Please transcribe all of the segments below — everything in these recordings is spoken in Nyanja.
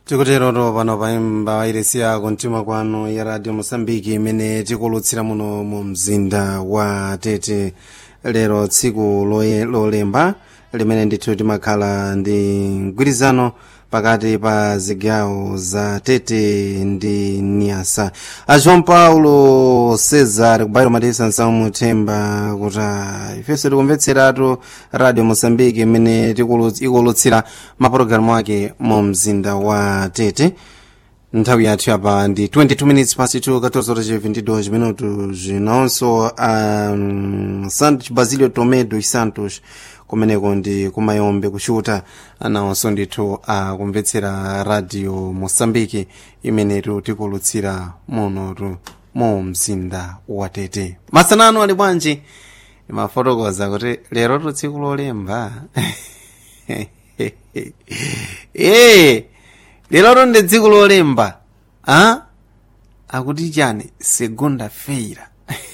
tikuteroto pano paimba wairesiya kumtima kwanu ya radio mosambiki imene tikulutsira muno mu mzinda wa tete lero tsiku loye- lolemba limene ndithu timakhala ndi mgwirizano pakati pa zigawo za tete ndi niasa a joão paulo cesar kubairo matisa nsamu themba kuti ah, ifenso tikumvetseratu radio mosambiki imene tikulu- ikulutsira mapulogalamu ake mu mzinda wa tete nthawi yathu yapa ndi 22 minutes past 2 14 horas e 22 minutos nonso um, santos basilio tomé dos santos kumeneko ndi kumayombe kushuta anawonso ndithu akumvetsera radio mosambiki imenetu tikulutsira munotu mu mzinda wa tete masanano ali bwanji imafotokoza kuti lero tu tsiku lolemba ee lero ndi tsiku lolemba a akuti chani segunda feira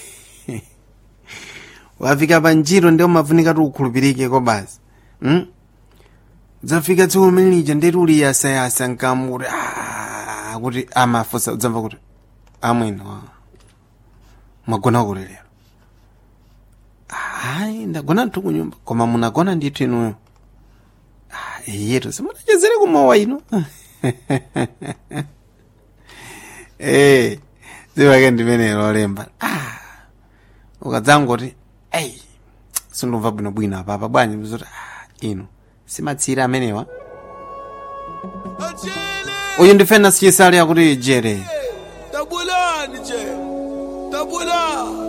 wafika pa ntchito ndi umafunika tiukhulupirike ko basi mm? dzafika tsiku limene lija ndeti uli yasayasa nkamu kuti "Ah," kuti amafusa udzamva kuti amwino ah, mwagona kuti lero ayi ndagona nthu kunyumba koma munagona ndithu inuyo "Ah, iyetu simunachezere kumowa ino eh zivake ndimene lolemba ah ukadzangoti eyi sindumva bwinobwino apapa bwanji mzoti ah ino simatsira amenewa uyu ndi fenas chisale akuti jere tabulani je tabula